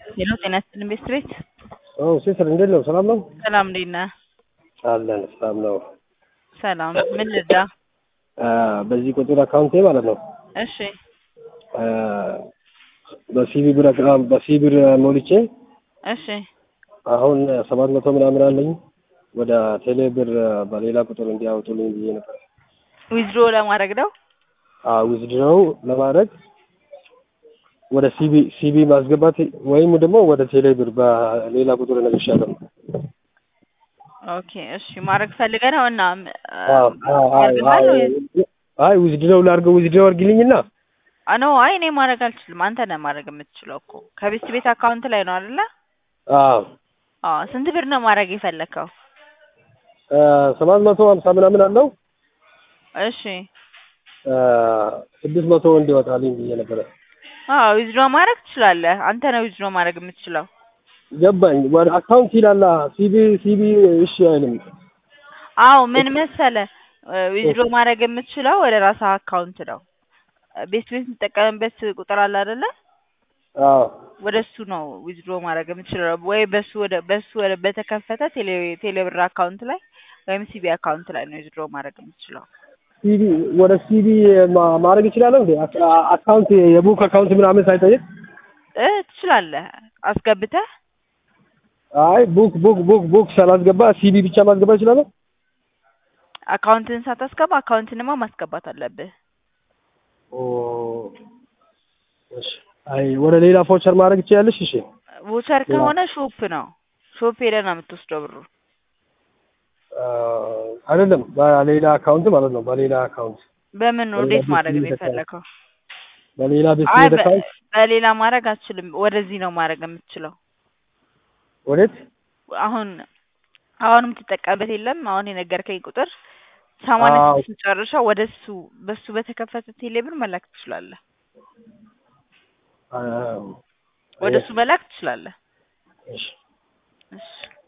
ሄሎ ጤና ይስጥልኝ ቤት ቤት አዎ ሲስተር እንዴት ነው? ሰላም ነው? ሰላም እንዴት ነህ? አለን ሰላም ነው። ሰላም ምን ልርዳ? አ በዚህ ቁጥር አካውንቴ ማለት ነው እሺ አ በሲቢ ብር አካ- በሲቢ ብር ሞልቼ እሺ አሁን ሰባት መቶ ምናምን አለኝ ወደ ቴሌ ብር በሌላ ቁጥር እንዲያወጡልኝ ብዬ ነበር። ዊዝድሮ ለማድረግ ነው። ዊዝድሮው ለማድረግ ወደ ሲቢ ሲቢ ማስገባት ወይም ደግሞ ወደ ቴሌ ብር በሌላ ቁጥር እነግርሻለሁ። ኦኬ እሺ ማድረግ ፈልገህ ነው እና አዎ፣ አዎ፣ አይ አድርገሃል ወይስ? አይ ዊዝድሮው ላድርገው ዊዝድሮው አድርጊልኝና አ ኖ አይ እኔ ማድረግ አልችልም። አንተ ነህ ማድረግ የምትችለው እኮ ከቤት ቤት አካውንት ላይ ነው አይደለ? አዎ አዎ ስንት ብር ነው ማድረግ የፈለከው? ሰባት መቶ ሀምሳ ምናምን አለው እሺ ስድስት መቶ እንዲወጣልኝ ብዬ ነበረ። አዎ ዊዝድሮ ማድረግ ትችላለህ። አንተ ነህ ዊዝድሮ ማድረግ የምትችለው። ገባኝ። ወደ አካውንት ይላላ ሲቢ ሲቢ እሺ አይልም። አዎ ምን መሰለህ ዊዝድሮ ማድረግ የምትችለው ወደ ራስህ አካውንት ነው። ቤት ቤት የምትጠቀምበት ቁጥር አለ አይደለ? አዎ ወደ እሱ ነው ዊዝድሮ ማድረግ የምትችለው ወይ በሱ ወደ በሱ ወደ በተከፈተ ቴሌ ቴሌብር አካውንት ላይ ወይም ሲቢ አካውንት ላይ ነው ዊዝድሮ ማድረግ የምትችለው። ሲቢ ወደ ሲቢ ማ- ማድረግ ይችላለሁ እንዴ? አካ- አካውንት የቡክ አካውንት ምናምን ሳይጠይቅ? እ ትችላለህ አስገብተህ አይ ቡክ ቡክ ቡክ ቡክ ሳላስገባ ሲቢ ብቻ ማስገባ ይችላለሁ? አካውንትን ሳታስገባ አካውንትንማ ማስገባት አለብህ። ኦ እሺ። አይ ወደ ሌላ ፎቸር ማድረግ ትችያለሽ? እሺ ቮቸር ከሆነ ሾፕ ነው ሾፕ ሄደህ ነው የምትወስደው ብሩ። አ፣ አይደለም በሌላ አካውንት ማለት ነው። በሌላ አካውንት በምን ነው በሌላ እንዴት ቤት ማድረግ ነው ቤት አካውንት የፈለከው? በሌላ ቤት አይ ቤት በ- አካውንት በሌላ ማድረግ አትችልም። ወደዚህ ነው ማድረግ የምትችለው። ወዴት? አሁን አሁን የምትጠቀምበት የለም። አሁን የነገርከኝ ቁጥር ሰማንያ አዎ ስድስት መጨረሻ ወደ እሱ በሱ በተከፈተ ቴሌብር መላክ ትችላለህ። አ፣ ወደ እሱ መላክ ትችላለህ። እሺ እሺ